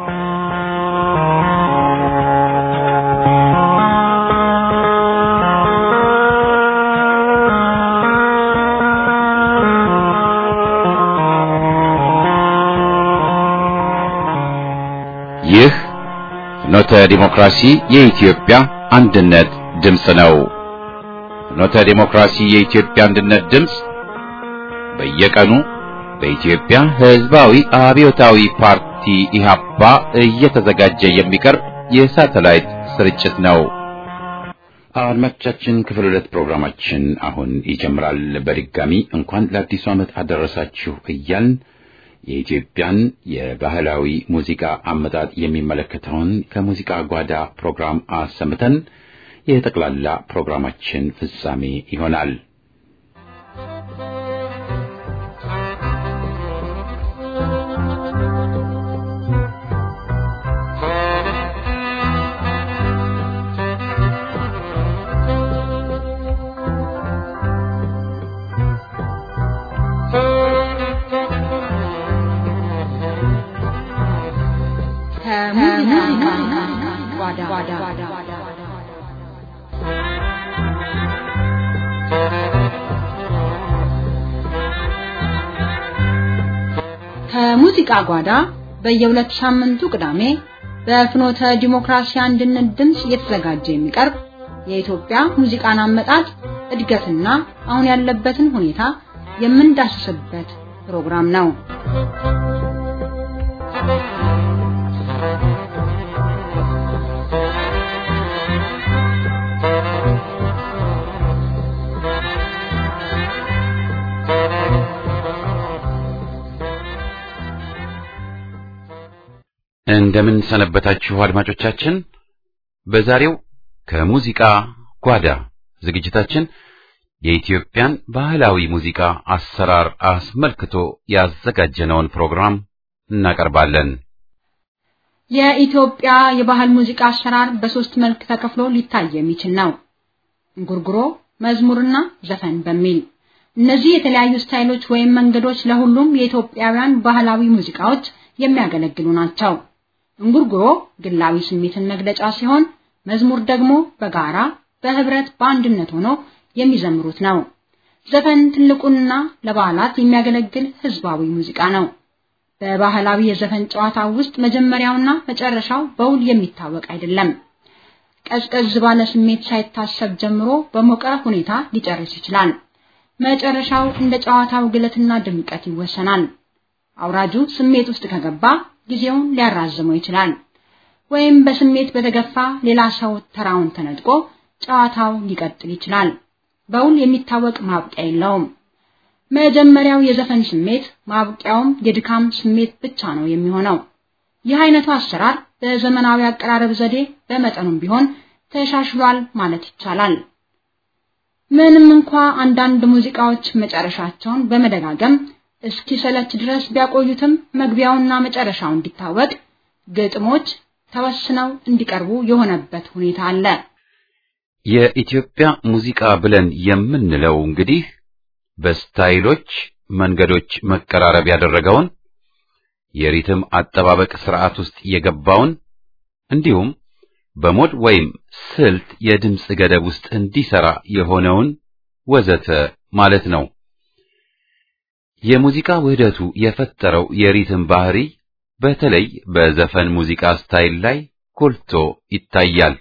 ይህ ፍኖተ ዲሞክራሲ የኢትዮጵያ አንድነት ድምፅ ነው። ፍኖተ ዲሞክራሲ የኢትዮጵያ አንድነት ድምፅ በየቀኑ በኢትዮጵያ ሕዝባዊ አብዮታዊ ፓርቲ ኢህአፓ እየተዘጋጀ የሚቀርብ የሳተላይት ስርጭት ነው። አድማጮቻችን ክፍል ሁለት ፕሮግራማችን አሁን ይጀምራል። በድጋሚ እንኳን ለአዲሱ ዓመት አደረሳችሁ እያልን የኢትዮጵያን የባህላዊ ሙዚቃ አመጣጥ የሚመለከተውን ከሙዚቃ ጓዳ ፕሮግራም አሰምተን የጠቅላላ ፕሮግራማችን ፍጻሜ ይሆናል። ከሙዚቃ ጓዳ በየሁለት ሳምንቱ ቅዳሜ በፍኖተ ዲሞክራሲ አንድነት ድምፅ እየተዘጋጀ የሚቀርብ የኢትዮጵያ ሙዚቃን አመጣጥ እድገትና አሁን ያለበትን ሁኔታ የምንዳስስበት ፕሮግራም ነው። እንደምን ሰነበታችሁ አድማጮቻችን። በዛሬው ከሙዚቃ ጓዳ ዝግጅታችን የኢትዮጵያን ባህላዊ ሙዚቃ አሰራር አስመልክቶ ያዘጋጀነውን ፕሮግራም እናቀርባለን። የኢትዮጵያ የባህል ሙዚቃ አሰራር በሶስት መልክ ተከፍሎ ሊታይ የሚችል ነው። እንጉርጉሮ፣ መዝሙርና ዘፈን በሚል እነዚህ የተለያዩ ስታይሎች ወይም መንገዶች ለሁሉም የኢትዮጵያውያን ባህላዊ ሙዚቃዎች የሚያገለግሉ ናቸው። እንጉርጉሮ ግላዊ ስሜትን መግለጫ ሲሆን መዝሙር ደግሞ በጋራ በህብረት በአንድነት ሆኖ የሚዘምሩት ነው። ዘፈን ትልቁና ለበዓላት የሚያገለግል ህዝባዊ ሙዚቃ ነው። በባህላዊ የዘፈን ጨዋታ ውስጥ መጀመሪያውና መጨረሻው በውል የሚታወቅ አይደለም። ቀዝቀዝ ባለ ስሜት ሳይታሰብ ጀምሮ በሞቀ ሁኔታ ሊጨርስ ይችላል። መጨረሻው እንደ ጨዋታው ግለትና ድምቀት ይወሰናል። አውራጁ ስሜት ውስጥ ከገባ ጊዜውን ሊያራዝመው ይችላል። ወይም በስሜት በተገፋ ሌላ ሰው ተራውን ተነጥቆ ጨዋታው ሊቀጥል ይችላል። በውል የሚታወቅ ማብቂያ የለውም። መጀመሪያው የዘፈን ስሜት ማብቂያውም የድካም ስሜት ብቻ ነው የሚሆነው። ይህ አይነቱ አሰራር በዘመናዊ አቀራረብ ዘዴ በመጠኑም ቢሆን ተሻሽሏል ማለት ይቻላል። ምንም እንኳ አንዳንድ ሙዚቃዎች መጨረሻቸውን በመደጋገም እስኪሰለች ድረስ ቢያቆዩትም መግቢያውና መጨረሻው እንዲታወቅ ግጥሞች ተወስነው እንዲቀርቡ የሆነበት ሁኔታ አለ። የኢትዮጵያ ሙዚቃ ብለን የምንለው እንግዲህ በስታይሎች መንገዶች መቀራረብ ያደረገውን የሪትም አጠባበቅ ስርዓት ውስጥ የገባውን እንዲሁም በሞድ ወይም ስልት የድምፅ ገደብ ውስጥ እንዲሰራ የሆነውን ወዘተ ማለት ነው። የሙዚቃ ውህደቱ የፈጠረው የሪትም ባህሪ በተለይ በዘፈን ሙዚቃ ስታይል ላይ ጎልቶ ይታያል።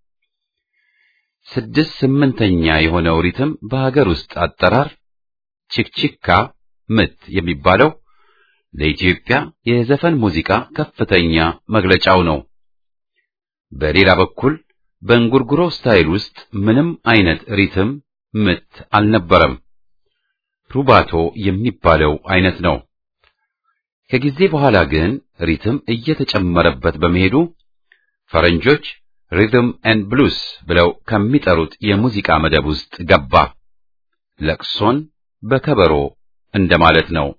ስድስት ስምንተኛ የሆነው ሪትም በሀገር ውስጥ አጠራር ቺክቺካ ምት የሚባለው ለኢትዮጵያ የዘፈን ሙዚቃ ከፍተኛ መግለጫው ነው። በሌላ በኩል በእንጉርጉሮ ስታይል ውስጥ ምንም አይነት ሪትም ምት አልነበረም። ሩባቶ የሚባለው አይነት ነው። ከጊዜ በኋላ ግን ሪትም እየተጨመረበት በመሄዱ ፈረንጆች ሪትም ኤንድ ብሉስ ብለው ከሚጠሩት የሙዚቃ መደብ ውስጥ ገባ። ለቅሶን በከበሮ እንደማለት ነው።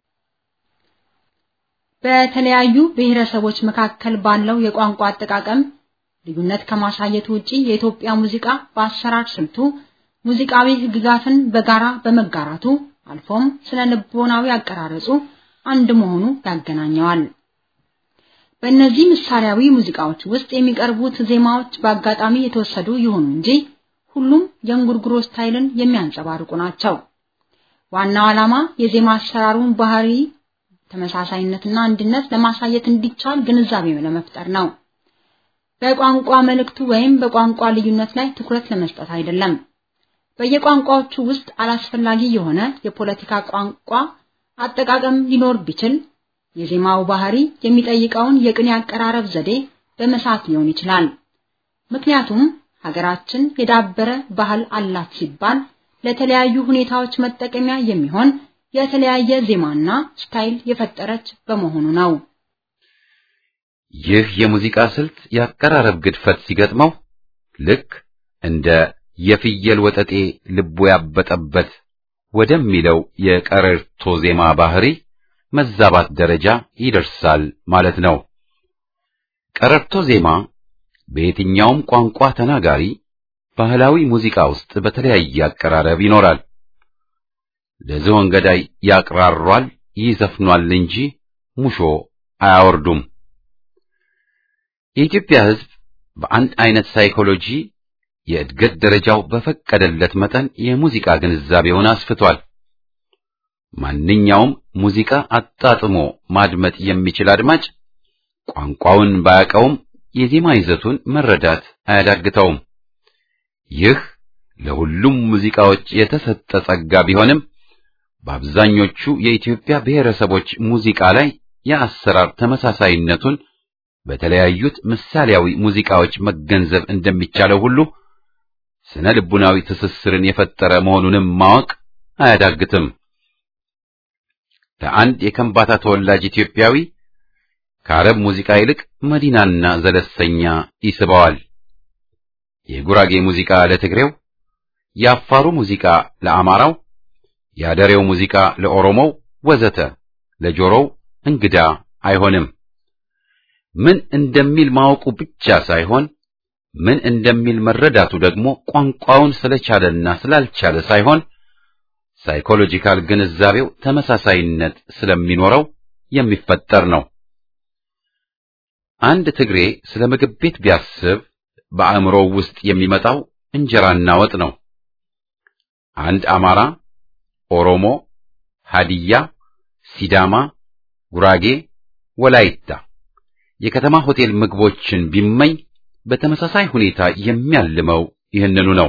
በተለያዩ ብሔረሰቦች መካከል ባለው የቋንቋ አጠቃቀም ልዩነት ከማሳየቱ ውጪ የኢትዮጵያ ሙዚቃ በአሰራር ስልቱ ሙዚቃዊ ህግጋትን በጋራ በመጋራቱ አልፎም ስነ ልቦናዊ አቀራረጹ አንድ መሆኑ ያገናኘዋል። በእነዚህ ምሳሌያዊ ሙዚቃዎች ውስጥ የሚቀርቡት ዜማዎች በአጋጣሚ የተወሰዱ ይሁኑ እንጂ ሁሉም የእንጉርጉሮ ስታይልን የሚያንጸባርቁ ናቸው። ዋናው ዓላማ የዜማ አሰራሩን ባህሪ ተመሳሳይነትና አንድነት ለማሳየት እንዲቻል ግንዛቤ ለመፍጠር ነው። በቋንቋ መልእክቱ ወይም በቋንቋ ልዩነት ላይ ትኩረት ለመስጠት አይደለም። በየቋንቋዎቹ ውስጥ አላስፈላጊ የሆነ የፖለቲካ ቋንቋ አጠቃቀም ሊኖር ቢችል የዜማው ባህሪ የሚጠይቀውን የቅኔ አቀራረብ ዘዴ በመሳት ሊሆን ይችላል። ምክንያቱም ሀገራችን የዳበረ ባህል አላት ሲባል ለተለያዩ ሁኔታዎች መጠቀሚያ የሚሆን የተለያየ ዜማና ስታይል የፈጠረች በመሆኑ ነው። ይህ የሙዚቃ ስልት የአቀራረብ ግድፈት ሲገጥመው ልክ እንደ የፍየል ወጠጤ ልቡ ያበጠበት ወደሚለው የቀረርቶ ዜማ ባህሪ መዛባት ደረጃ ይደርሳል ማለት ነው። ቀረርቶ ዜማ በየትኛውም ቋንቋ ተናጋሪ ባህላዊ ሙዚቃ ውስጥ በተለያየ አቀራረብ ይኖራል። ለዝሆን ገዳይ ያቅራሯል፣ ይዘፍኗል እንጂ ሙሾ አያወርዱም። የኢትዮጵያ ሕዝብ በአንድ አይነት ሳይኮሎጂ የእድገት ደረጃው በፈቀደለት መጠን የሙዚቃ ግንዛቤውን አስፍቷል። ማንኛውም ሙዚቃ አጣጥሞ ማድመጥ የሚችል አድማጭ ቋንቋውን ባያውቀውም የዜማ ይዘቱን መረዳት አያዳግተውም። ይህ ለሁሉም ሙዚቃዎች የተሰጠ ጸጋ ቢሆንም በአብዛኞቹ የኢትዮጵያ ብሔረሰቦች ሙዚቃ ላይ የአሰራር ተመሳሳይነቱን በተለያዩት ምሳሌያዊ ሙዚቃዎች መገንዘብ እንደሚቻለው ሁሉ ስነ ልቡናዊ ትስስርን የፈጠረ መሆኑንም ማወቅ አያዳግትም። ለአንድ የከምባታ ተወላጅ ኢትዮጵያዊ ከአረብ ሙዚቃ ይልቅ መዲናና ዘለሰኛ ይስበዋል። የጉራጌ ሙዚቃ ለትግሬው፣ የአፋሩ ሙዚቃ ለአማራው፣ የአደሬው ሙዚቃ ለኦሮሞው ወዘተ ለጆሮው እንግዳ አይሆንም። ምን እንደሚል ማወቁ ብቻ ሳይሆን ምን እንደሚል መረዳቱ ደግሞ ቋንቋውን ስለቻለና ስላልቻለ ሳይሆን ሳይኮሎጂካል ግንዛቤው ተመሳሳይነት ስለሚኖረው የሚፈጠር ነው። አንድ ትግሬ ስለ ምግብ ቤት ቢያስብ በአእምሮው ውስጥ የሚመጣው እንጀራና ወጥ ነው። አንድ አማራ፣ ኦሮሞ፣ ሃዲያ፣ ሲዳማ፣ ጉራጌ፣ ወላይታ የከተማ ሆቴል ምግቦችን ቢመኝ በተመሳሳይ ሁኔታ የሚያልመው ይህንኑ ነው።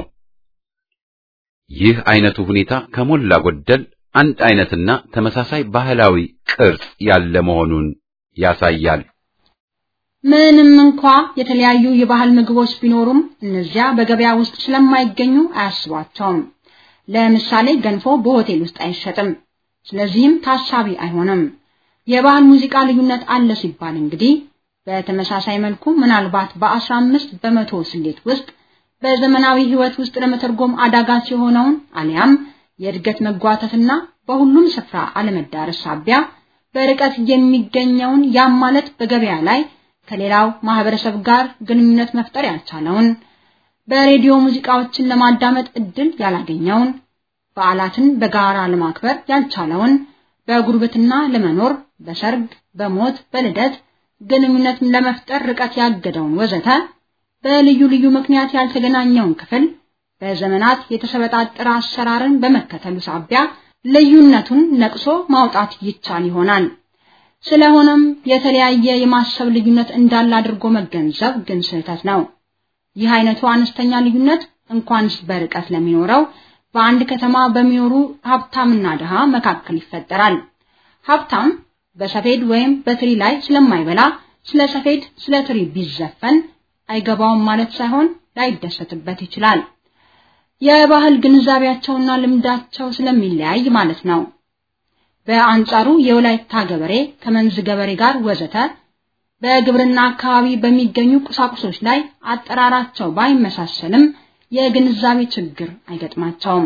ይህ አይነቱ ሁኔታ ከሞላ ጎደል አንድ አይነትና ተመሳሳይ ባህላዊ ቅርጽ ያለ መሆኑን ያሳያል። ምንም እንኳ የተለያዩ የባህል ምግቦች ቢኖሩም እነዚያ በገበያ ውስጥ ስለማይገኙ አያስቧቸውም። ለምሳሌ ገንፎ በሆቴል ውስጥ አይሸጥም፣ ስለዚህም ታሳቢ አይሆንም። የባህል ሙዚቃ ልዩነት አለ ሲባል እንግዲህ በተመሳሳይ መልኩ ምናልባት በአስራ አምስት በመቶ ስሌት ውስጥ በዘመናዊ ሕይወት ውስጥ ለመተርጎም አዳጋች የሆነውን አሊያም የእድገት መጓተትና በሁሉም ስፍራ አለመዳረስ ሳቢያ በርቀት የሚገኘውን ያም ማለት በገበያ ላይ ከሌላው ማህበረሰብ ጋር ግንኙነት መፍጠር ያልቻለውን በሬዲዮ ሙዚቃዎችን ለማዳመጥ እድል ያላገኘውን በዓላትን በጋራ ለማክበር ያልቻለውን በጉርብትና ለመኖር በሰርግ፣ በሞት፣ በልደት ግንኙነት ለመፍጠር ርቀት ያገደውን ወዘተ በልዩ ልዩ ምክንያት ያልተገናኘውን ክፍል በዘመናት የተሰበጣጠረ አሰራርን በመከተሉ ሳቢያ ልዩነቱን ነቅሶ ማውጣት ይቻል ይሆናል። ስለሆነም የተለያየ የማሰብ ልዩነት እንዳለ አድርጎ መገንዘብ ግን ስህተት ነው። ይህ አይነቱ አነስተኛ ልዩነት እንኳንስ በርቀት ለሚኖረው በአንድ ከተማ በሚኖሩ ሀብታምና ድሃ መካከል ይፈጠራል። ሀብታም በሰፌድ ወይም በትሪ ላይ ስለማይበላ ስለ ሰፌድ ስለ ትሪ ቢዘፈን አይገባውም ማለት ሳይሆን ላይደሰትበት ይችላል። የባህል ግንዛቤያቸውና ልምዳቸው ስለሚለያይ ማለት ነው። በአንጻሩ የወላይታ ገበሬ ከመንዝ ገበሬ ጋር ወዘተ በግብርና አካባቢ በሚገኙ ቁሳቁሶች ላይ አጠራራቸው ባይመሳሰልም የግንዛቤ ችግር አይገጥማቸውም።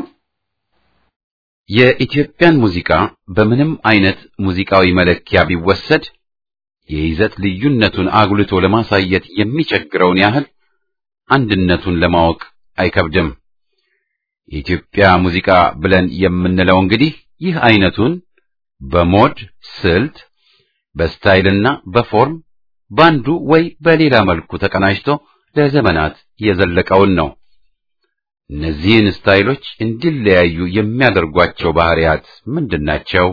የኢትዮጵያን ሙዚቃ በምንም አይነት ሙዚቃዊ መለኪያ ቢወሰድ የይዘት ልዩነቱን አጉልቶ ለማሳየት የሚቸግረውን ያህል አንድነቱን ለማወቅ አይከብድም። የኢትዮጵያ ሙዚቃ ብለን የምንለው እንግዲህ ይህ አይነቱን በሞድ ስልት፣ በስታይልና በፎርም ባንዱ ወይ በሌላ መልኩ ተቀናጅቶ ለዘመናት የዘለቀውን ነው። እነዚህን ስታይሎች እንዲለያዩ የሚያደርጓቸው ባህሪያት ምንድናቸው?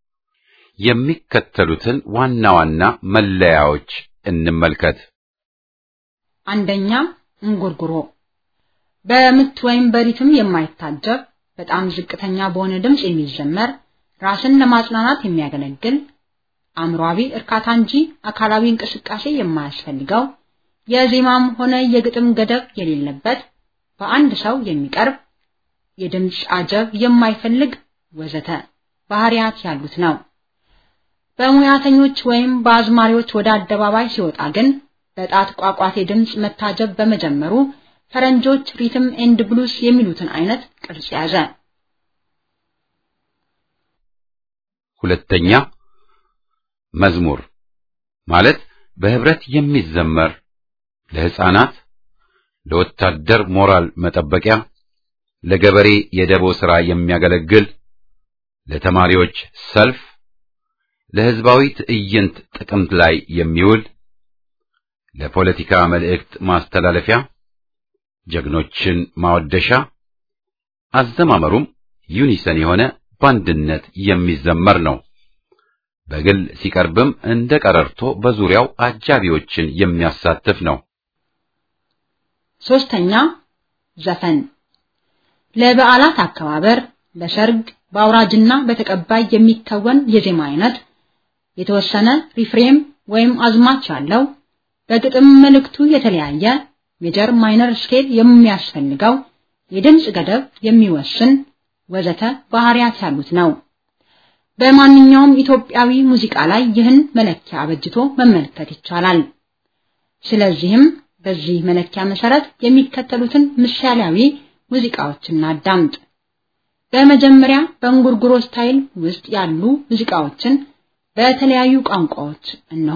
የሚከተሉትን ዋና ዋና መለያዎች እንመልከት። አንደኛ እንጉርጉሮ በምት ወይም በሪትም የማይታጀብ በጣም ዝቅተኛ በሆነ ድምፅ የሚዘመር ራስን ለማጽናናት የሚያገለግል አእምሯዊ እርካታ እንጂ አካላዊ እንቅስቃሴ የማያስፈልገው የዜማም ሆነ የግጥም ገደብ የሌለበት በአንድ ሰው የሚቀርብ የድምፅ አጀብ የማይፈልግ ወዘተ ባህሪያት ያሉት ነው። በሙያተኞች ወይም በአዝማሪዎች ወደ አደባባይ ሲወጣ ግን በጣት ቋቋቴ ድምፅ መታጀብ በመጀመሩ ፈረንጆች ሪትም ኤንድ ብሉስ የሚሉትን አይነት ቅርጽ ያዘ። ሁለተኛ መዝሙር ማለት በህብረት የሚዘመር ለህፃናት፣ ለወታደር ሞራል መጠበቂያ፣ ለገበሬ የደቦ ሥራ የሚያገለግል፣ ለተማሪዎች ሰልፍ፣ ለህዝባዊ ትዕይንት ጥቅምት ላይ የሚውል፣ ለፖለቲካ መልእክት ማስተላለፊያ፣ ጀግኖችን ማወደሻ፣ አዘማመሩም ዩኒሰን የሆነ በአንድነት የሚዘመር ነው። በግል ሲቀርብም እንደ ቀረርቶ በዙሪያው አጃቢዎችን የሚያሳትፍ ነው። ሶስተኛ ዘፈን ለበዓላት አከባበር፣ ለሰርግ፣ በአውራጅና በተቀባይ የሚከወን የዜማ አይነት የተወሰነ ሪፍሬም ወይም አዝማች ያለው በግጥም መልእክቱ የተለያየ ሜጀር ማይነር ስኬል የሚያስፈልገው የድምፅ ገደብ የሚወስን ወዘተ ባህሪያት ያሉት ነው። በማንኛውም ኢትዮጵያዊ ሙዚቃ ላይ ይህን መለኪያ አበጅቶ መመልከት ይቻላል። ስለዚህም በዚህ መለኪያ መሰረት የሚከተሉትን ምሳሌያዊ ሙዚቃዎችን እናዳምጥ። በመጀመሪያ በእንጉርጉሮ ስታይል ውስጥ ያሉ ሙዚቃዎችን በተለያዩ ቋንቋዎች እነሆ።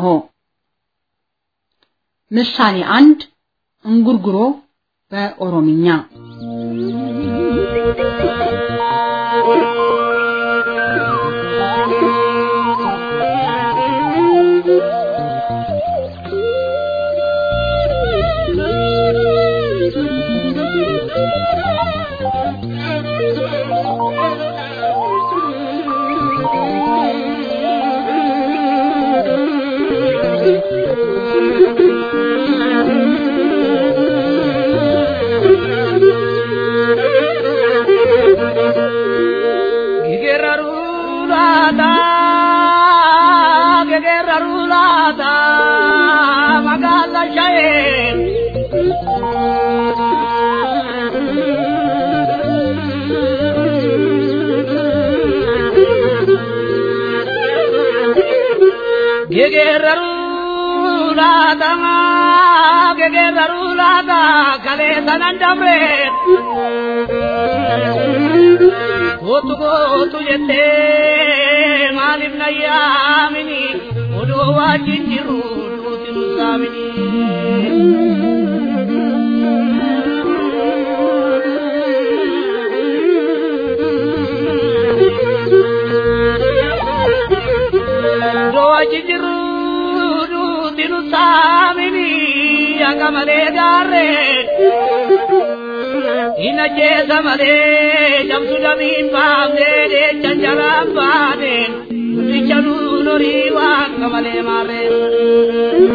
ምሳሌ አንድ እንጉርጉሮ በኦሮምኛ Kootu kootu jettee maaliif na yaamini odoo wajjin jiru duuti nu saamini. Odoo wajjin jiru duuti nu saamini akka malee gaarree. ina jeesa malee cabsu damiin baafnee deechan jalaan baaneen guddicha nuun horii waaqa malee maarreen.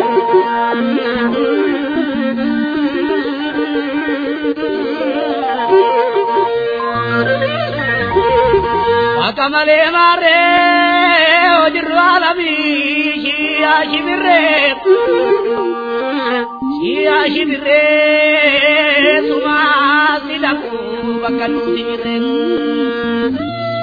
Waaqa malee maarree hojirru alamii shiyaa shibirree. Shiyaa shibirree sumaa silaku bakka nuti jirreen.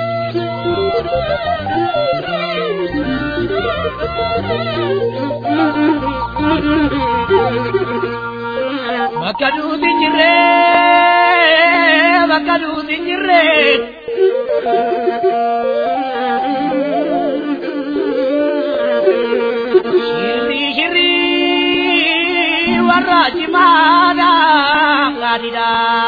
Bakka nuti jirree bakka nuti jirree. Shirri shirri. warra cimaadha gaadhidha.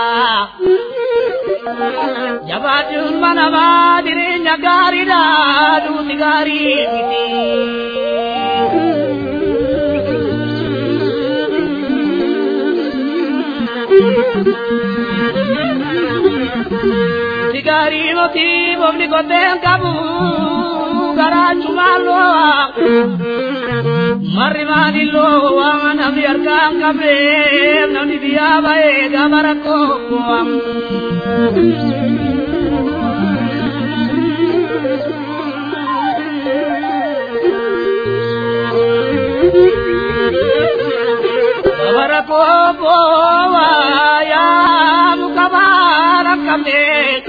Jabaachuun manamaa jireenya gaariidha duuti gaarii miti. Sigari moti bobni koten kabu garachumalo Marri manillo wangan abdi arkang kabe nani dia bae gamarako Gamarako ya mukabara kabe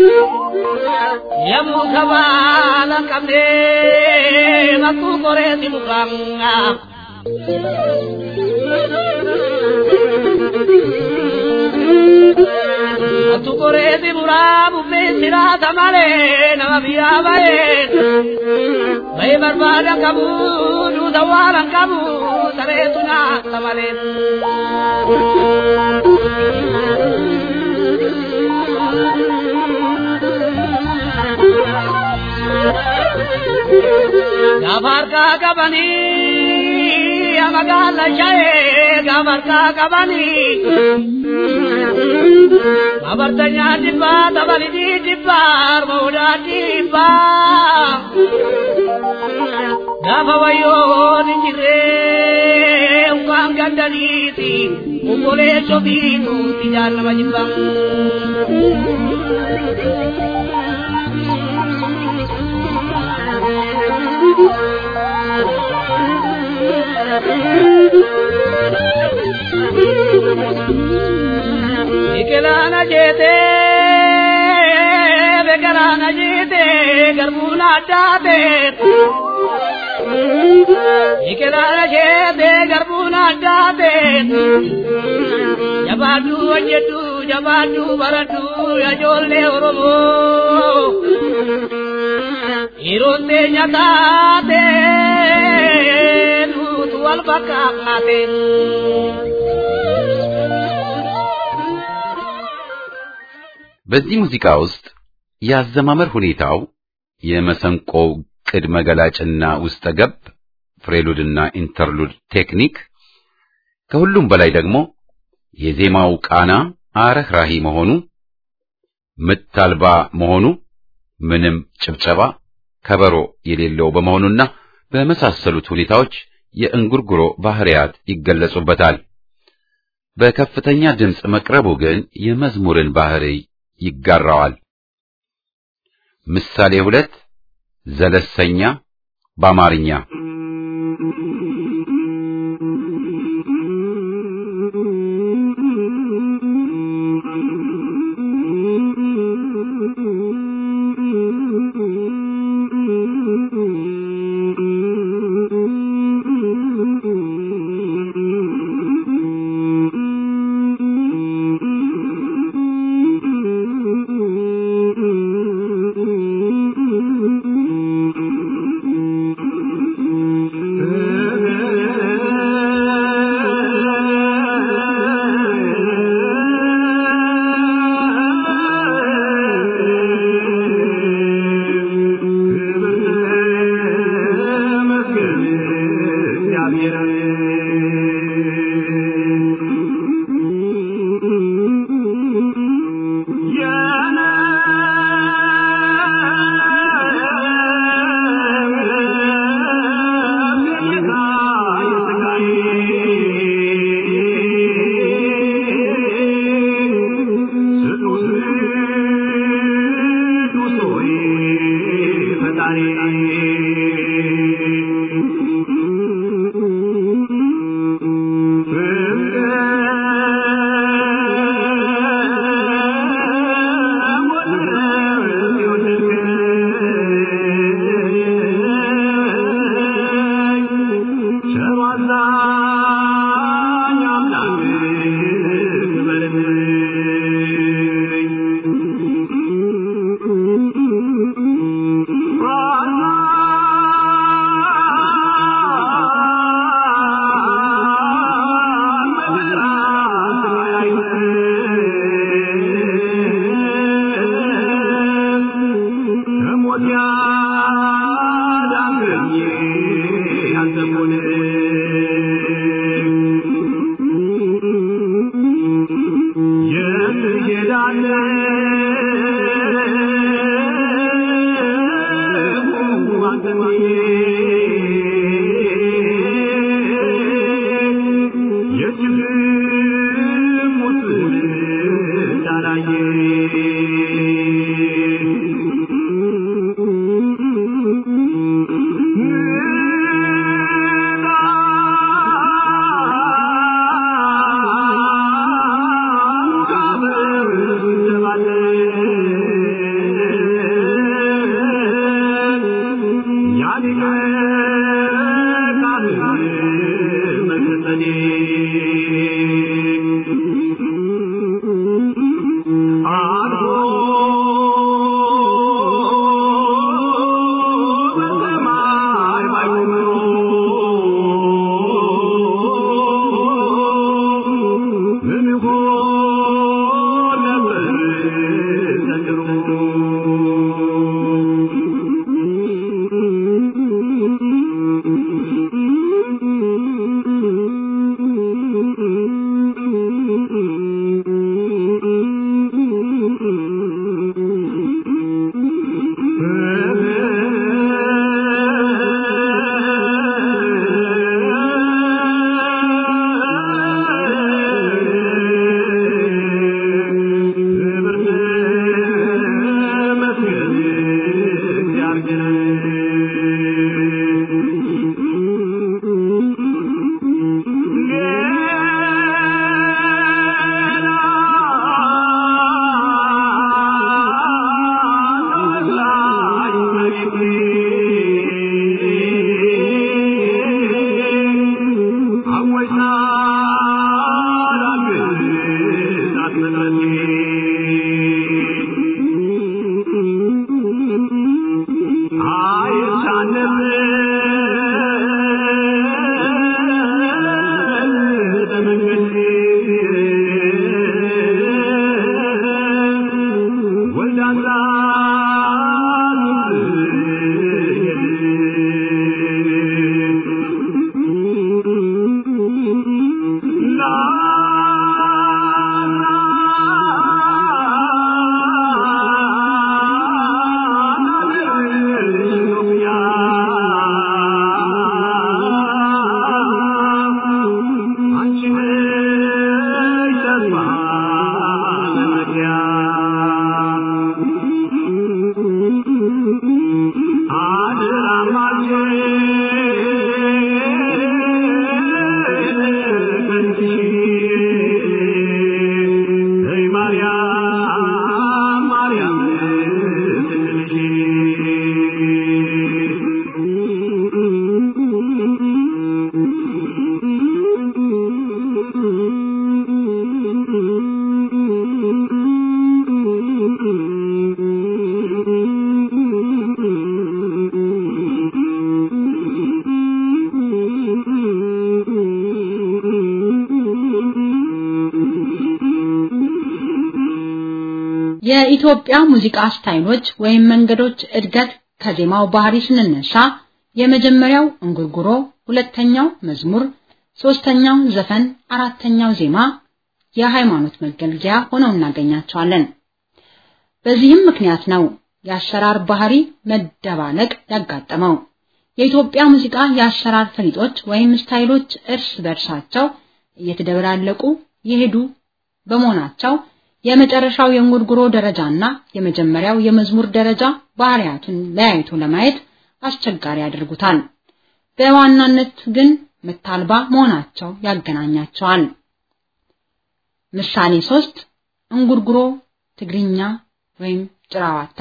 Ya mukabara kabe Matu kore di mukanga Matu kore di murabu pe sira tamale Nama biya bae Bae barbada kabu Du dawaran kabu Sare tuna tamale Gabar ka kabani amagala jaye gabar ka kabani Gabar tanya dibba tabali di dibba moda dibba Gaba wayo ninjire ukang gandaliti ukole sobitu tidak nama jibang Ikelana jete, bekarana jete, garbuna jate. Ikelana jete, garbuna jate. Jabadu ajetu, jabadu baratu, ajolle oromo. Ironde nyatate, tutu albakakate. በዚህ ሙዚቃ ውስጥ የአዘማመር ሁኔታው የመሰንቆው ቅድመ ገላጭና ውስጠ ገብ ፍሬሉድና ኢንተርሉድ ቴክኒክ ከሁሉም በላይ ደግሞ የዜማው ቃና አረህራሂ መሆኑ ምት አልባ መሆኑ ምንም ጭብጨባ ከበሮ የሌለው በመሆኑና በመሳሰሉት ሁኔታዎች የእንጉርጉሮ ባህሪያት ይገለጹበታል። በከፍተኛ ድምፅ መቅረቡ ግን የመዝሙርን ባህሪ ይጋራዋል። ምሳሌ ሁለት ዘለሰኛ በአማርኛ የኢትዮጵያ ሙዚቃ ስታይሎች ወይም መንገዶች እድገት ከዜማው ባህሪ ስንነሳ የመጀመሪያው እንጉርጉሮ፣ ሁለተኛው መዝሙር፣ ሶስተኛው ዘፈን፣ አራተኛው ዜማ የሃይማኖት መገልገያ ሆነው እናገኛቸዋለን። በዚህም ምክንያት ነው የአሰራር ባህሪ መደባለቅ ያጋጠመው። የኢትዮጵያ ሙዚቃ የአሰራር ፈሊጦች ወይም ስታይሎች እርስ በርሳቸው እየተደበላለቁ የሄዱ በመሆናቸው የመጨረሻው የእንጉርጉሮ ደረጃና የመጀመሪያው የመዝሙር ደረጃ ባህሪያቱን ለያይቶ ለማየት አስቸጋሪ ያደርጉታል። በዋናነት ግን ምታልባ መሆናቸው ያገናኛቸዋል። ምሳሌ ሶስት እንጉርጉሮ ትግርኛ ወይም ጭራዋታ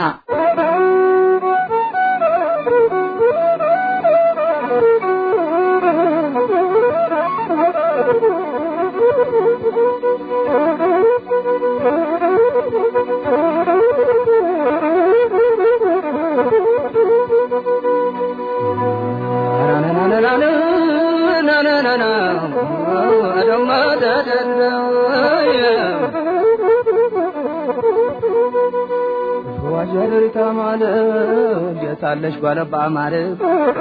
ዋጀሪታ ማለት የታለሽ ጓለባ ማለት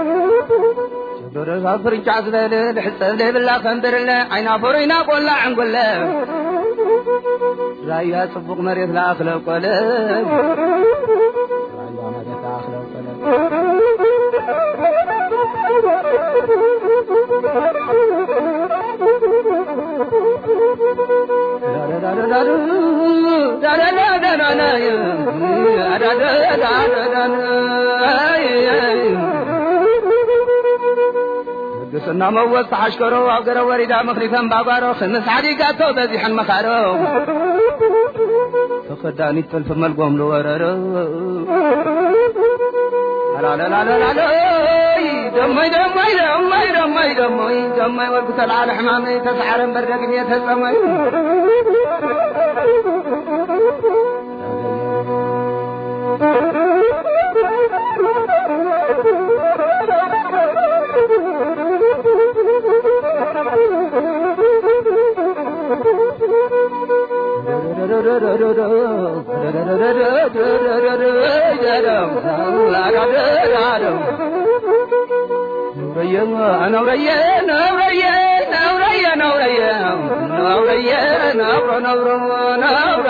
ደረሳ ፍርጫ ዝበለ ልሕፀብ ዘይብላ ከንብርለ ዓይና ፈሩይና ቆላ ዕንጉለ ራያ ጽቡቕ መሬት ለኣኽለ ቆለ ራያ መሬት ለኣኽለ ቆለ ቅስና መወዝ ተሓሽከሮ ኣብ ገረ ወሪዳ ምኽሪተን ባጓሮ ክምስ ዓዲጋቶ በዚሐን መኻሮ ተኸዳኒት ጥልፊ መልጎም ዝወረሮ ኣላለላለላለይ ደሞይ ደሞይ ደሞይ ደሞይ ደሞይ ደሞይ ወልኩ ተልዓለ ሕማመይ ተሰዓረን በርደግን የተጸመይ ነውረየ ነውረየ ነውረየ ነውረየ ነውረየ ነብሮ ነብሮ ነብሮ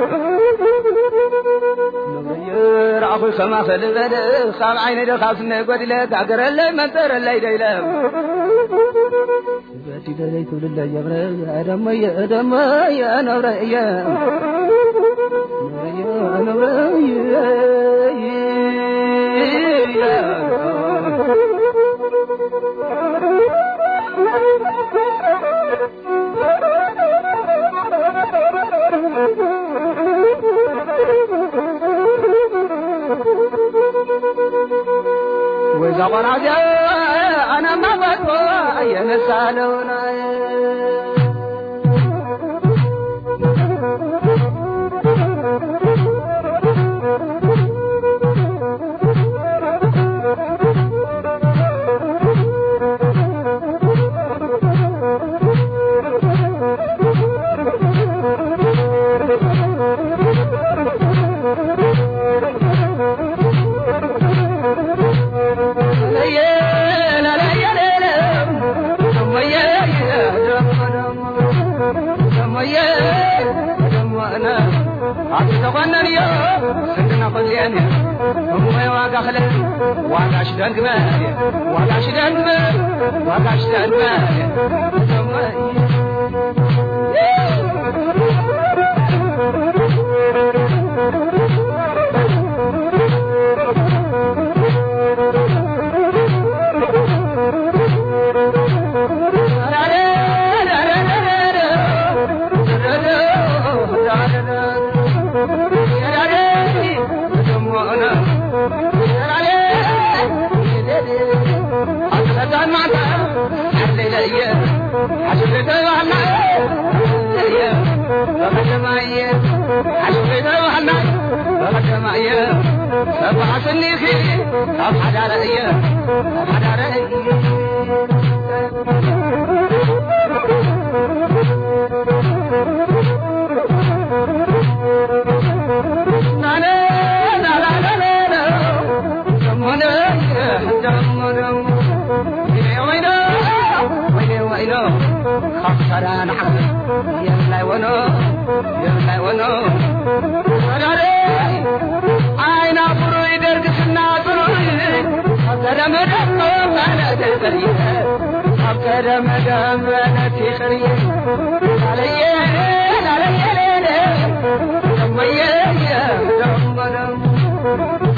ረአኹ ከማ ፈልበል ካብ ዓይነይ ደ ካብ ስነ ጎዲለ ጋገረለይ መንጠረለይ ደይለ በዲለለይ ትብልለ የብረ ደመየ ደመየ ነብረየ ወይዛ ቆራዚያ አናማ መጥፎ የነሳለውና ተቆነን ዮ ስንድና ኮልያን እሞይ ዋጋ ክለ ዋጋሽ ደንግመ ዋጋሽ ደንግመ ዋጋሽ ደንግመ ሰብዓ ስኒኺ ካብ ሓዳረ እየ ካብ ሓዳረ ናነ ናላላለ ደሞነ ደሞ ደሞ ወይኖ ወይኔ ወይኖ ካብ ሰራ ንዓኸ የምላይ ወኖ የምላይ ወኖ ወዳረ አይና ብሩይ ደርግስና ጥሩይ ኣብ ቀደመ ደሞ በነቲ ቅርየ ኣብ ቀደመ ደም በነቲ ቅርየ ላለየ ላለየ ሌለ ደሞየ ደሞ ደሞ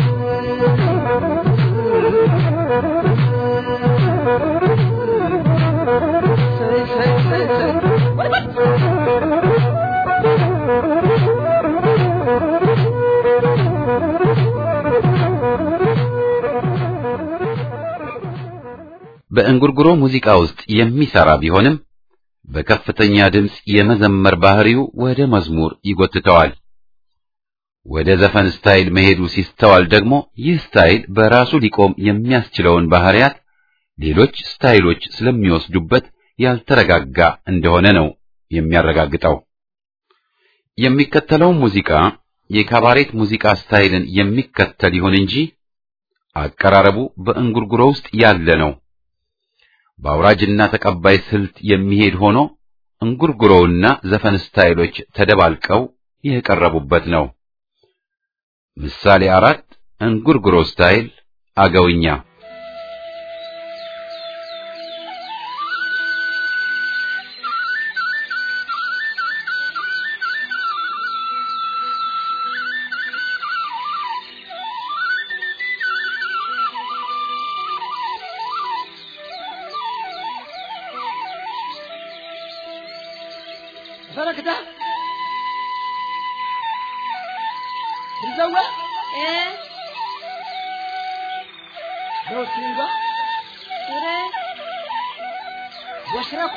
በእንጉርጉሮ ሙዚቃ ውስጥ የሚሰራ ቢሆንም በከፍተኛ ድምፅ የመዘመር ባህሪው ወደ መዝሙር ይጎትተዋል። ወደ ዘፈን ስታይል መሄዱ ሲስተዋል ደግሞ ይህ ስታይል በራሱ ሊቆም የሚያስችለውን ባህሪያት ሌሎች ስታይሎች ስለሚወስዱበት ያልተረጋጋ እንደሆነ ነው የሚያረጋግጠው። የሚከተለው ሙዚቃ የካባሬት ሙዚቃ ስታይልን የሚከተል ይሁን እንጂ አቀራረቡ በእንጉርጉሮ ውስጥ ያለ ነው። በአውራጅና ተቀባይ ስልት የሚሄድ ሆኖ እንጉርጉሮውና ዘፈን ስታይሎች ተደባልቀው የቀረቡበት ነው። ምሳሌ አራት እንጉርጉሮ ስታይል አገውኛ ፈረክታ ብዘወ ايه ዶስቲንጋ ወሽረኳ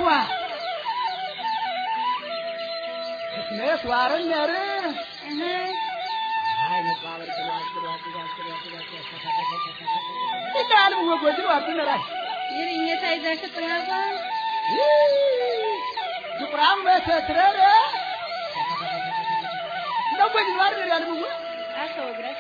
ክትነት ዋርነር ይላል ወጎድ ዋርነራይ ይርኘታ ይዛችሁ ጥራባ ዱቁራም በተትረረ እንደጎድ ዋርነር ያልምው አሰውግረት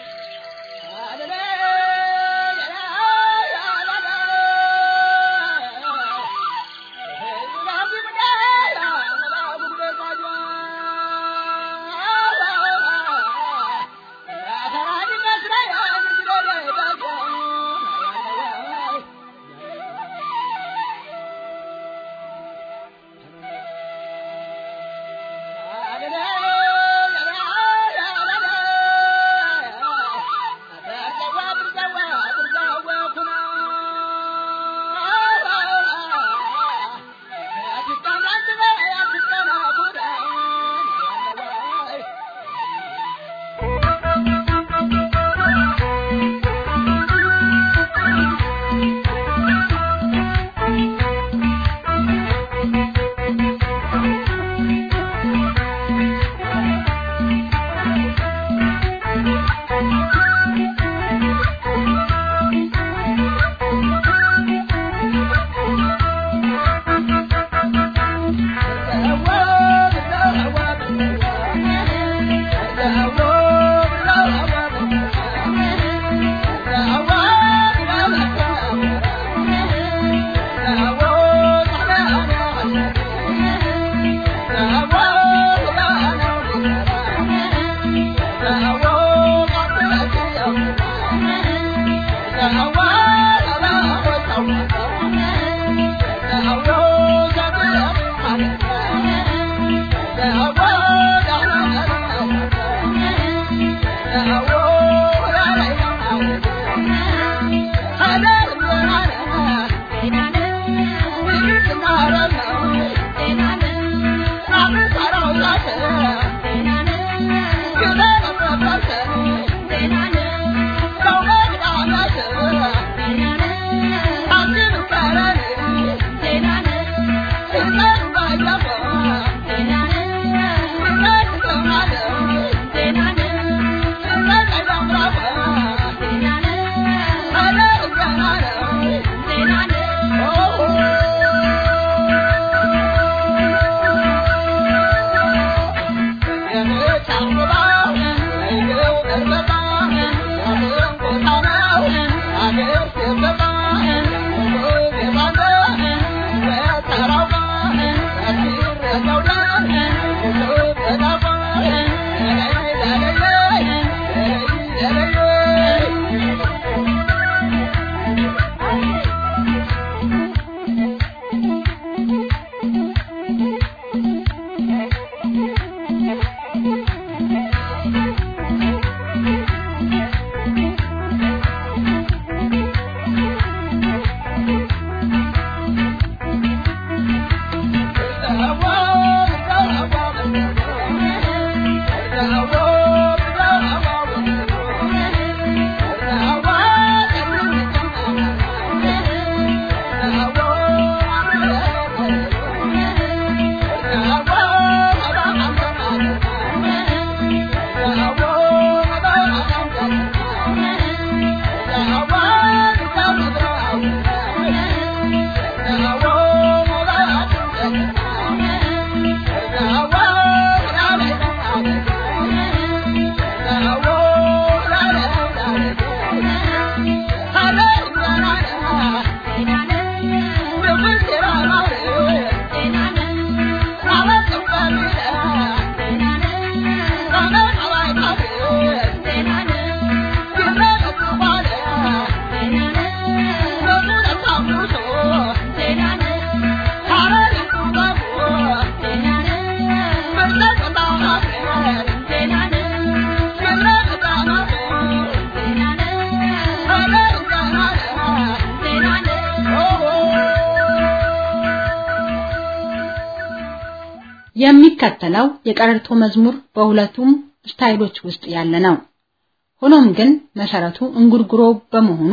የሚከተለው የቀረርቶ መዝሙር በሁለቱም ስታይሎች ውስጥ ያለ ነው። ሆኖም ግን መሰረቱ እንጉርጉሮ በመሆኑ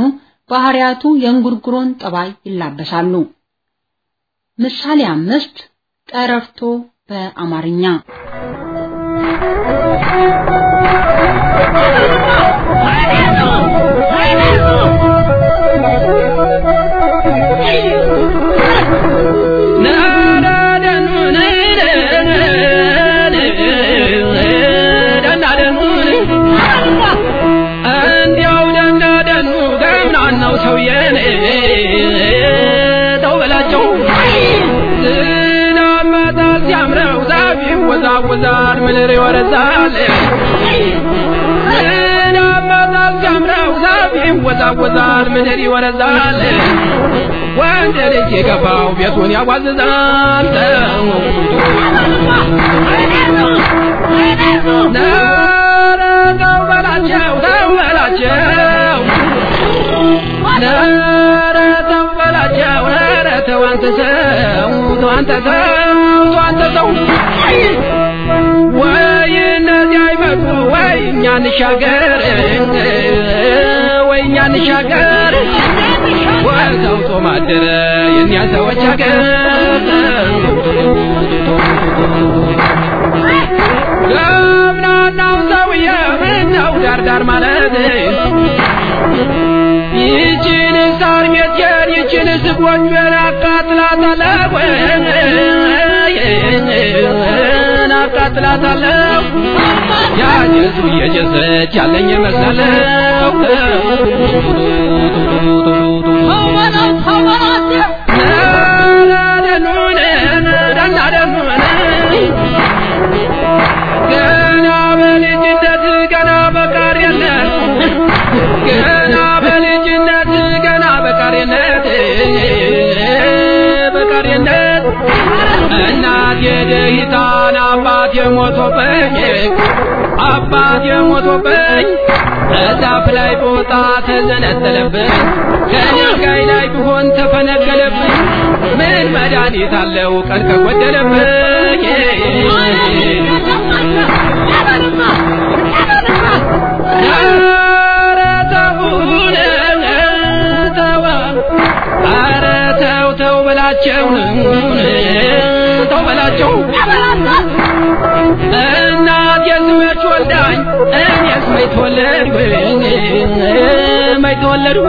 ባህሪያቱ የእንጉርጉሮን ጠባይ ይላበሳሉ። ምሳሌ አምስት ቀረርቶ በአማርኛ እንዲያው ደናደኑ ገምናናው ሰውዬን ተው በላቸው ዝናብ መጣል ሲያምረው ዛፍ ይወዛወዛል ምድር ይወረዛል ዝናብ መጣል ሲያምረው ዛፍ ይወዛወዛል ምድር ይወረዛል ወንድ ልጅ የገባው ቤቱን ያዋዝዛል ኧረ ተው በላቸው ተው በላቸው ኧረ ተው በላቸው ኧረ ተው አንተ ሰው ተው አንተ ሰው ተው አንተ ሰው ወይ እነዚህ አይመጡ ወይ እኛ እንሻገር ወይ እኛ እንሻገር ወይ ተው ጦም አደረ የእኛ ሰዎች ሀገር ገብናናው ሰውዬ ምነው ዳርዳር ማለት ይችን ሳር ቤቴን ይችን ስጎጆን አቃጥላታለሁ አቃጥላታለሁ ያጀሱ እየጀሰች ያለኝ ይመስላለሁ ገና በልጅነት ገና በቃሪነት ገና በልጅነት ገና በቃሪነት በቃሪነት እናት የደሂታን አባት የሞቶብኝ አባት የሞቶብኝ እዛፍ ላይ ቦታ ተዘነጠለብኝ ከድንጋይ ላይ ቢሆን ተፈነቀለብኝ ምን መድኃኒት አለው ቀን ከጎደለብኝ ኧረ ተውን ተው ኧረ ተው ተው በላቸው ተው በላቸው እናት የስመች ወልዳኝ እኔስ መች ተወለድኩ መች ተወለድኩ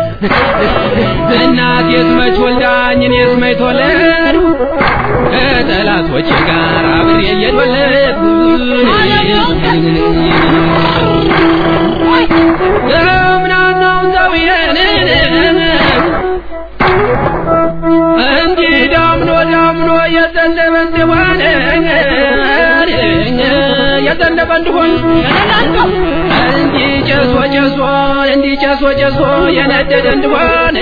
እናት የስመች ወልዳኝ እኔስ መች ተወለድኩ ከጠላቶቼ ጋር አብሬ እየተወለድኩ ገምናናው ሰውዬን እንዲህ ዳምኖ ዳምኖ የዘነበ እንደሆነ የዘነበ እንደሆን እንዲህ ጨሶ ጨሶ እንዲህ ጨሶ ጨሶ የነደደ እንደሆን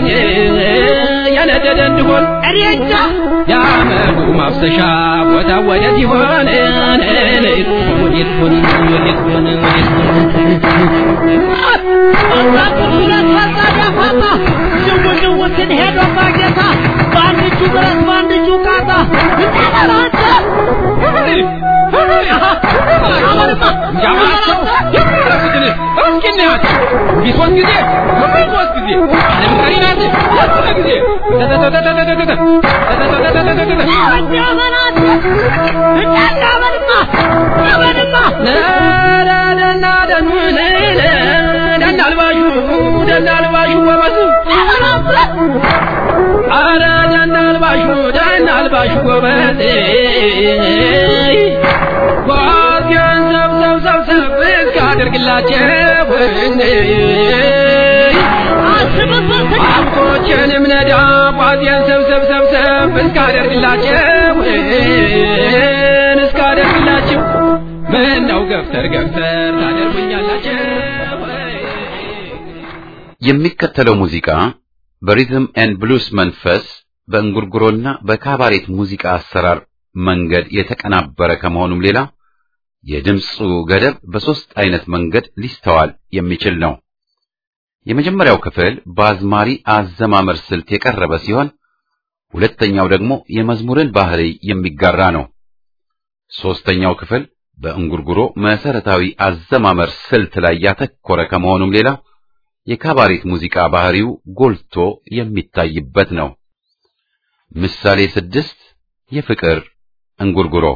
የነደደ እንደሆን እሬቻ የአመዱ ማፍሰሻ ቦታ ወዴት ይሆን ወዴት ሆን ወዴት ሆን ወዴት ጅውጅውትን ሄዶ ማጌታ በአንድ እጁ ብረት በአንድ እጁ ቃጣ እንዳበራንተ እንጃባቸው ያረፉትን እስኪ እናያቸው እንዲህ ሶስት ጊዜ ምን ሶስት ጊዜ ለምሳሌ ናት ሶስት ጊዜ እንዳበራንተ እንዳበልማ እንዳበልማ ኧረ ደና ደኑን ደናልባሹ ደናልባሹ ጎበዝ ኧረ ደናልባሹ ደናልባሹ ጎበዝ ጓዝያን ሰብሰብ ሰብሰብ እስካደርግላቸው አብቶችንም ነዳ ጓዝያን ሰብሰብ ሰብሰብ እስካደርግላቸው እስካደርግላቸው ምን ነው ገፍተር ገፍተር ታደርጉኛላቸው የሚከተለው ሙዚቃ በሪዝም ኤንድ ብሉስ መንፈስ በእንጉርጉሮና በካባሬት ሙዚቃ አሰራር መንገድ የተቀናበረ ከመሆኑም ሌላ የድምፁ ገደብ በሦስት አይነት መንገድ ሊስተዋል የሚችል ነው። የመጀመሪያው ክፍል በአዝማሪ አዘማመር ስልት የቀረበ ሲሆን ሁለተኛው ደግሞ የመዝሙርን ባህሪ የሚጋራ ነው። ሦስተኛው ክፍል በእንጉርጉሮ መሰረታዊ አዘማመር ስልት ላይ ያተኮረ ከመሆኑም ሌላ የካባሬት ሙዚቃ ባህሪው ጎልቶ የሚታይበት ነው። ምሳሌ ስድስት የፍቅር እንጉርጉሮ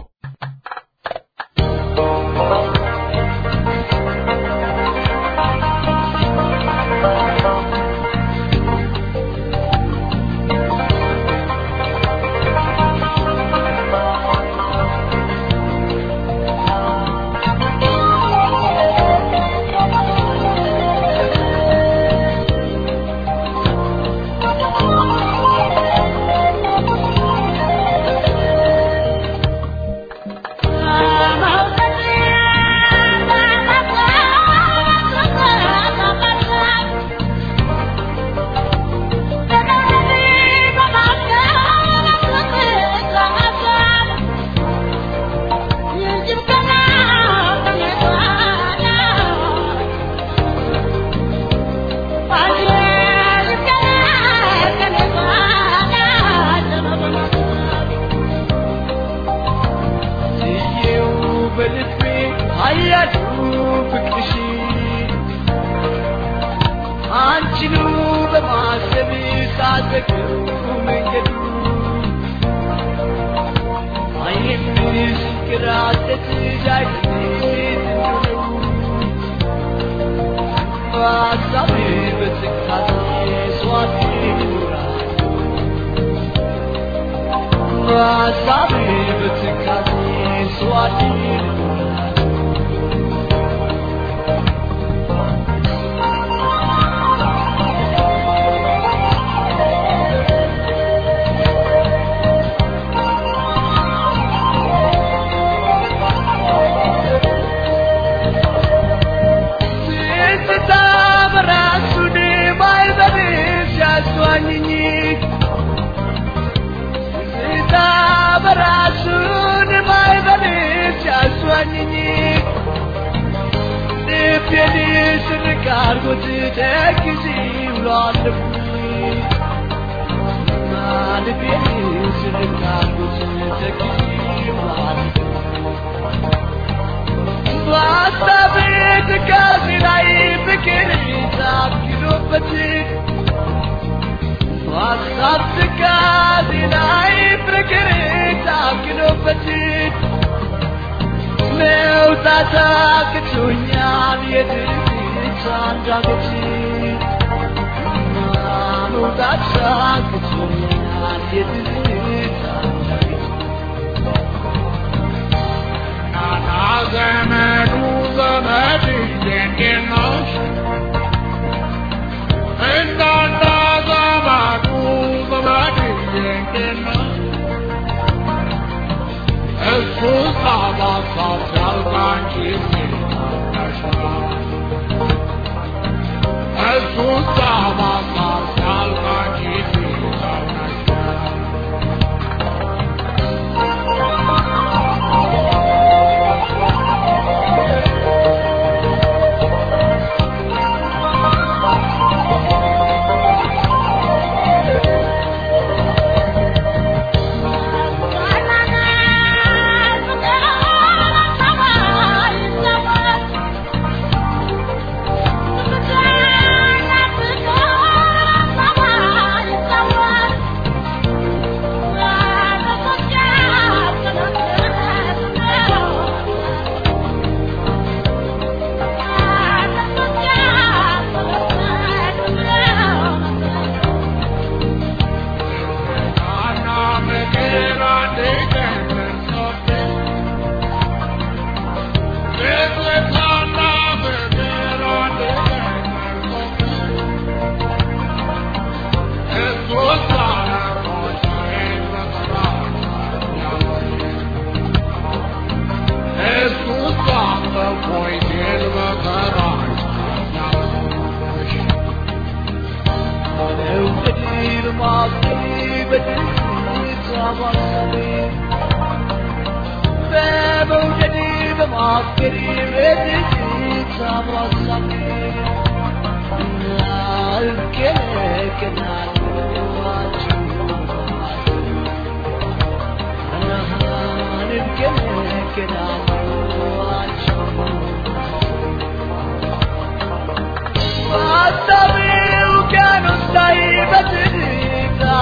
Basta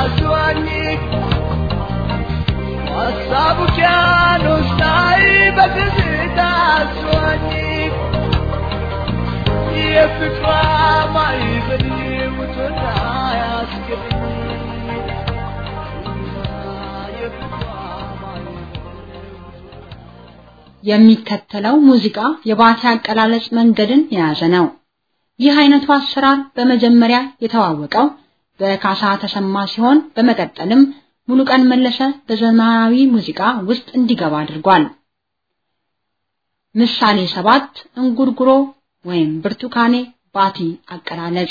አስዋኝ ሀሳቡ ኪያኖስ ላይ በትዝታ አስዋኝ የፍቅሯ ማይበል ውቶና ያስገድኝ የፍቅሯ የሚከተለው ሙዚቃ የባቲ አቀላለጽ መንገድን የያዘ ነው። ይህ አይነቱ አሰራር በመጀመሪያ የተዋወቀው በካሳ ተሰማ ሲሆን በመቀጠልም ሙሉቀን መለሰ በዘመናዊ ሙዚቃ ውስጥ እንዲገባ አድርጓል። ምሳሌ ሰባት እንጉርጉሮ ወይም ብርቱካኔ ባቲ አቀላለጽ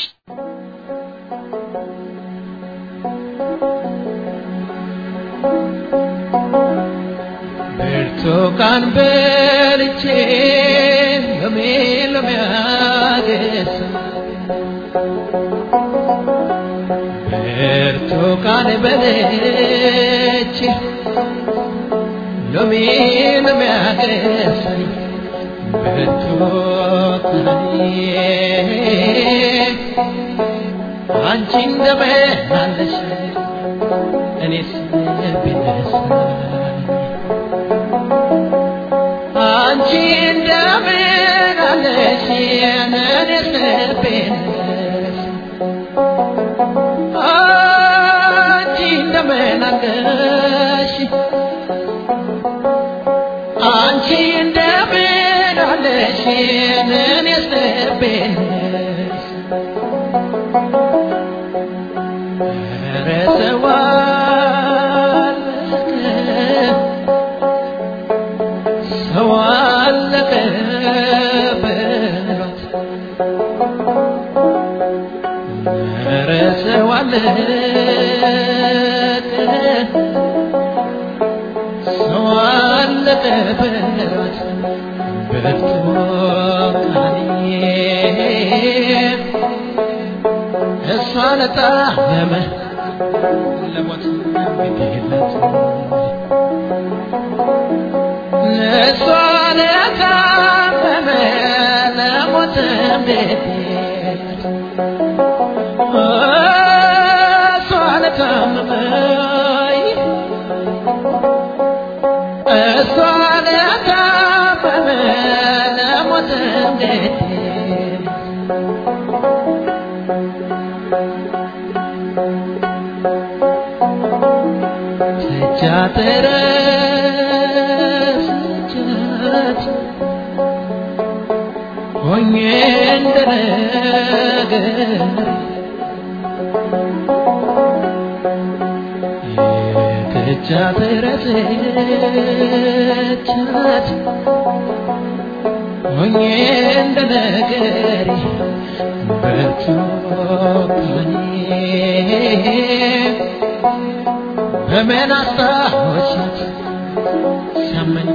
ብርቱካን በልቼ ሎሜ ሎሜ አገሳ ብርቱካን በልቼ ሎሜ ሎሜ አገሳኝ ብርቱካኔ አንቺ እንደምን አለሽ እኔስ ቢነሳኝ አንቺ እንደምን አለሽ እኔስ ልቤንስ አንቺ እንደምን አለሽ አንቺ እንደምን አለሽ እኔስ ልቤንስ ኧረ ሰው አለቀ ሰው አለቀ በሏት ኧረ ሰው አለቀ ሰው አለቀ በሏት ብርቱካኔ እሷ ለጣመመ ለሞት ግዴለት እሷ ለታመመ ለሞት ግዴለት እሷ ለታመመ እሷ ለታመመ ለሞት ግዴለት ተቻተረስቻት ሆኜ እንደነገር ተቻተረስቻት ሆኜ እንደነገር በርቱካኔ በምን አስታወሻት ሲያመኝ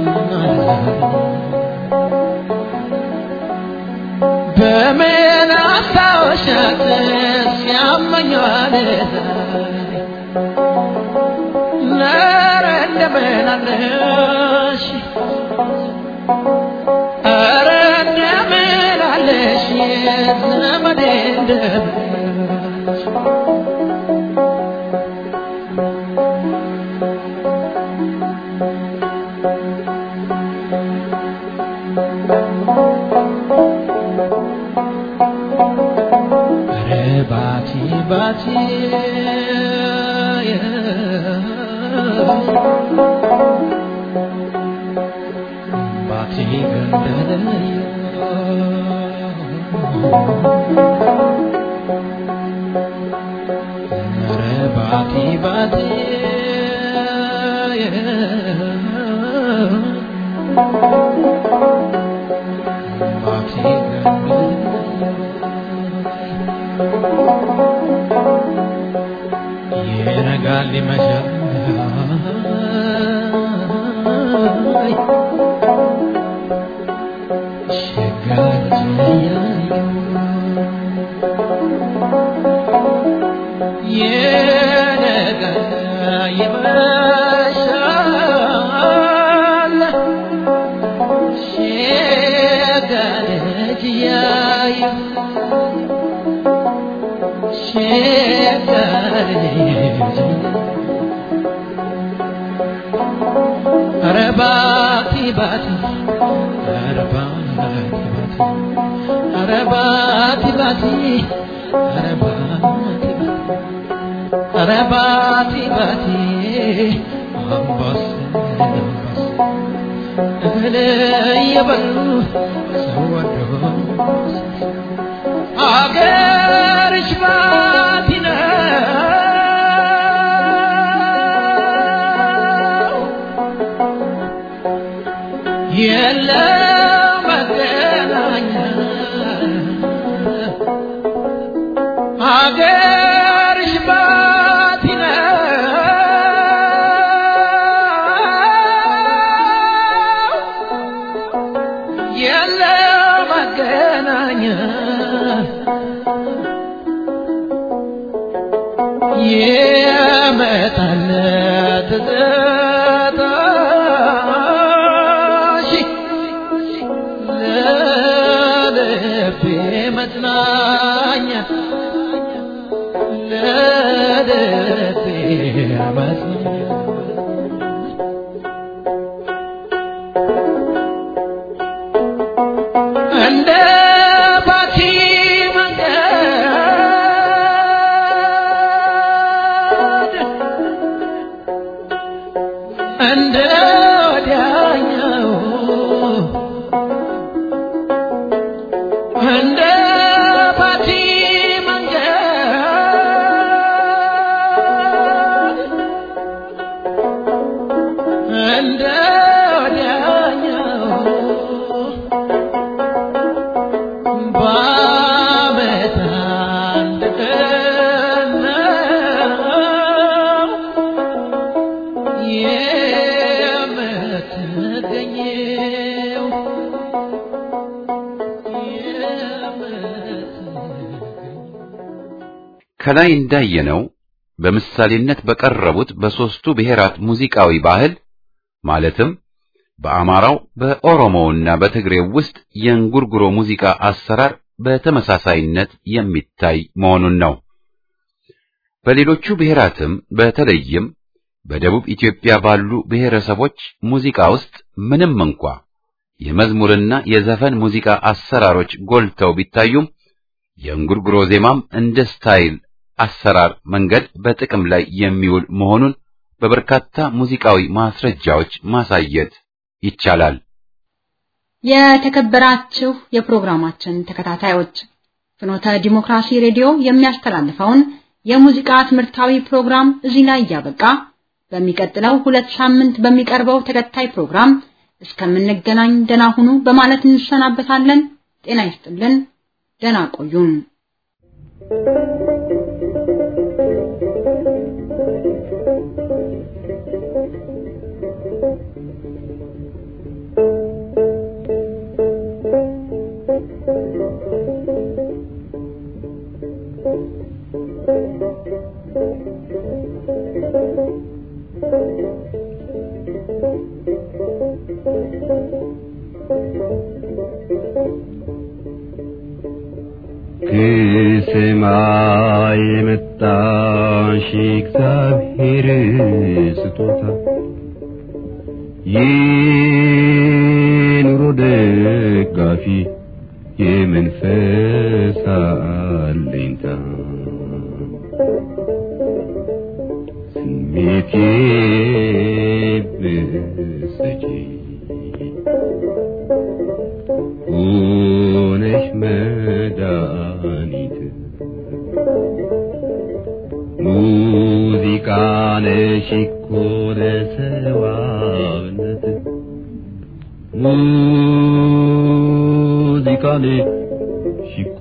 በምን አስታወሻት ሲያመኝ ኧረ እንደምን አለሽ ኧረ እንደምን አለሽ ዘመዴ እንደምን አለሽ ኧረ ባቲ ባቲ ባቲ ገንደለየ ኧረ ባቲ ባቲ ባቲ ገንደለየ ይነጋል ይመሻል ሸጋር ይነጋል ይመሻል ባቲ ኧረ ባቲ ባቲ ኧረ ባቲ ባቲ ኧረ ባቲ ባቲ ኧረ ባቲ ባቲ አምባሰል አምባሰል እህል እየበሉ ሰው ወዶ አገርሽ ባቲ ነው የለም መገናኛ አገርሽ ባቲ ነው የለም መገናኛ የመጣለት ትዝታሽ ለልቤ መጽናኛ ለልቤ መጽናኛ እንደ ባቲ መንገድ እንደ ወዲያኛው እንደ ባቲ መንገድ እንደ ወዲያኛው በዓመት አንድ ቀን ነው የምትገኘው ከላይ እንዳየነው በምሳሌነት በቀረቡት በሦስቱ ብሔራት ሙዚቃዊ ባህል ማለትም በአማራው በኦሮሞውና በትግሬው ውስጥ የእንጉርጉሮ ሙዚቃ አሰራር በተመሳሳይነት የሚታይ መሆኑን ነው። በሌሎቹ ብሔራትም በተለይም በደቡብ ኢትዮጵያ ባሉ ብሔረሰቦች ሙዚቃ ውስጥ ምንም እንኳ የመዝሙርና የዘፈን ሙዚቃ አሰራሮች ጎልተው ቢታዩም የእንጉርጉሮ ዜማም እንደ ስታይል አሰራር መንገድ በጥቅም ላይ የሚውል መሆኑን በበርካታ ሙዚቃዊ ማስረጃዎች ማሳየት ይቻላል። የተከበራችሁ የፕሮግራማችን ተከታታዮች ፍኖተ ዲሞክራሲ ሬዲዮ የሚያስተላልፈውን የሙዚቃ ትምህርታዊ ፕሮግራም እዚህ ላይ እያበቃ በሚቀጥለው ሁለት ሳምንት በሚቀርበው ተከታይ ፕሮግራም እስከምንገናኝ ደና ሁኑ በማለት እንሰናበታለን። ጤና ይስጥልን። ደና ቆዩን። ከሰማይ የመጣሽ እግዚአብሔር ስጦታ የኑሮ ደጋፊ የመንፈስ አለኝታ ስሜቴ ብሰጪ ሆነሽ መድኃኒት ሙዚቃ ነሽ እኮ ለሰዋነት ሙዚቃ ነሽ እኮ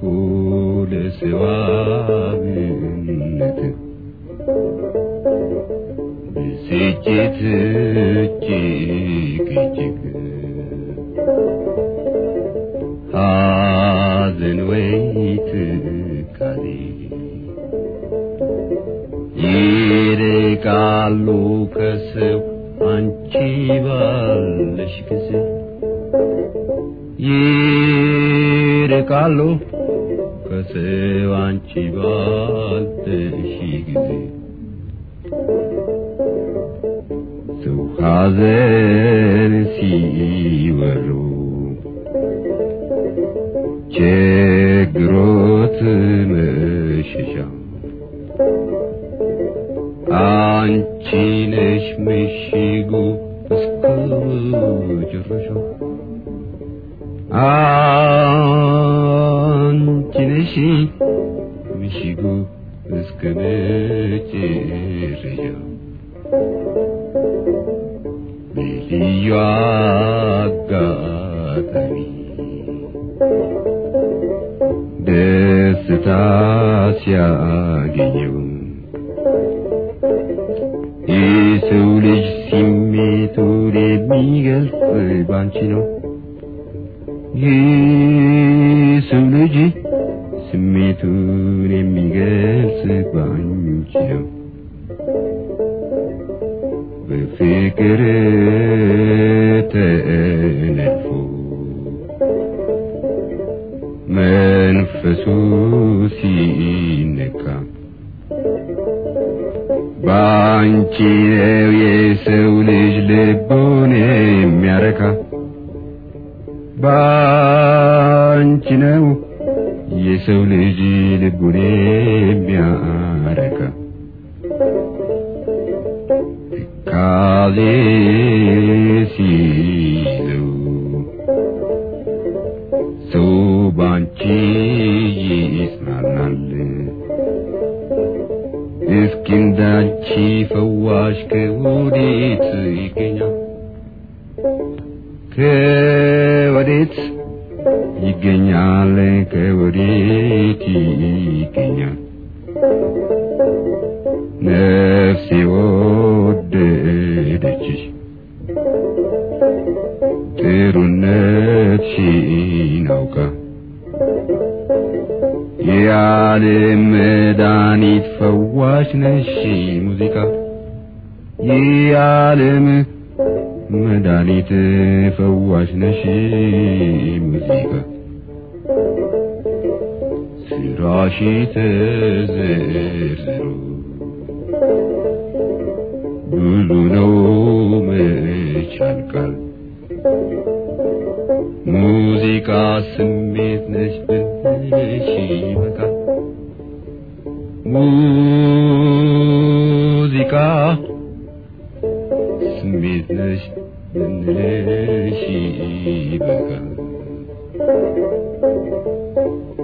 ለሰዋነት ብስጭት እጅግ እጅግ ሐዘን ወይ ትካዜ ይርቃሉ ከሰው አንቺ ባለሽ ጊዜ ይርቃሉ ከሰው አንቺ ባለሽ ጊዜ ሰው ሐዘን ሲወሩ ችግሮት መሸሻ አንቺ ነሽ ምሽጉ እስከ መጨረሻው አንቺ ነሽ ምሽጉ እስከ መጨረሻው በልዩ አጋጣሚ ደስታ ሲያገኘው የሰው ልጅ ስሜቱን የሚገልጽ ባንቺ ነው። የሰው ልጅ ስሜቱን የሚገልጽ ባንቺ ነው። በፍቅር ተነድፎ መንፈሱ ሲነካ ባንቺ ነው የሰው ልጅ ልቡን የሚያረካ ባንቺ ነው የሰው ልጅ ልቡን የሚያረካ ትካዜ ሲለው ሰው ባንቺ ይጽናናል። እስኪ እንዳንቺ ፈዋሽ ከወዴት ይገኛል? ከወዴት ይገኛል? ከወዴት ይገኛል? ነፍሴ ወደደችሽ ጥሩነትሽን አውቃ የዓለም መድኃኒት ፈዋሽ ነሽ ሙዚቃ የዓለም መድኃኒት ፈዋሽ ነሽ ሙዚቃ ስራሽ ተዘርዝሮ ብዙ ነው መች ያልቃል ሙዚቃ ስሜት ነች ብልሽ ይበቃል ሙዚቃ ስሜት ነች ብንልሽ ይበቃል